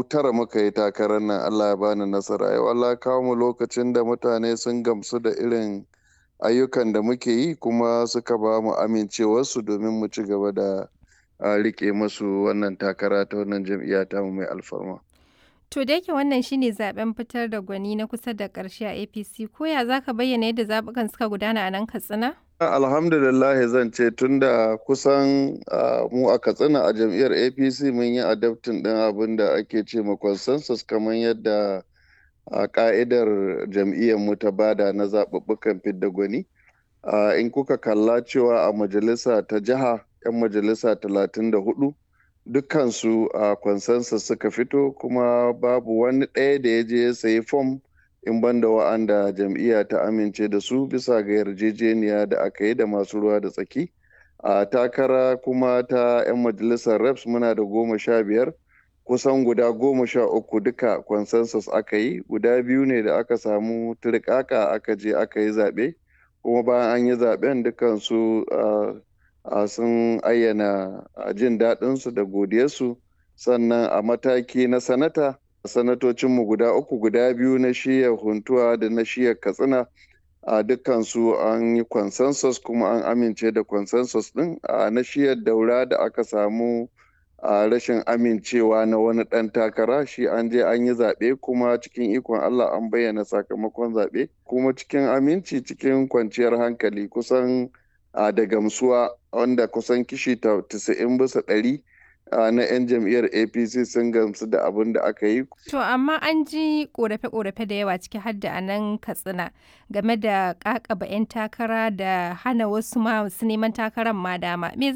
tara muka yi takarar nan Allah ya bani nasara yau Allah ya kawo mu lokacin da mutane sun gamsu da irin ayyukan da muke yi kuma suka ba mu amincewarsu domin mu ci gaba da rike musu wannan takara ta wannan jam'iyya ta mu mai alfarma. To da yake wannan shine zaben fitar da gwani na kusa da ƙarshe a APC ko ya zaka bayyana yadda zabukan suka gudana a nan Katsina? Alhamdulillah zan ce tunda kusan mu a Katsina a jam'iyyar APC mun yi adaptin ɗin abin da ake ce ma consensus kamar yadda a ka'idar jam'iyyar mu ta bada na zaɓuɓɓukan fidda gwani. In kuka kalla cewa a majalisa ta jiha 'yan majalisa talatin da hudu dukkansu a consensus suka fito kuma babu wani ɗaya da ya je ya sayi fom in banda wa'anda jam'iyya ta amince da su bisa ga yarjejeniya da aka yi da masu ruwa da tsaki a takara kuma ta 'yan majalisar reps muna da goma sha biyar kusan guda goma sha uku duka consensus aka yi guda biyu ne da aka samu turkaka aka je aka yi zaɓe kuma bayan an yi zaɓen dukansu sun ayyana jin daɗinsu da godiyarsu sannan a mataki na sanata sanatocinmu guda uku guda biyu na shiyar huntuwa da na shiyar katsina a dukkansu an yi consensus kuma an amince da consensus ɗin a na shiyar daura da aka samu a rashin amincewa na wani ɗan takara shi an je an yi zaɓe kuma cikin ikon Allah an bayyana sakamakon zaɓe kuma cikin aminci cikin kwanciyar hankali kusan a da gamsuwa wanda kusan kishi 90 bisa ɗari na 'yan jam'iyyar apc sun gamsu da abin da aka yi. To amma an ji korafe-korafe da yawa ciki har da anan katsina game da kakaba 'yan takara da hana wasu masu neman takarar ma dama. Me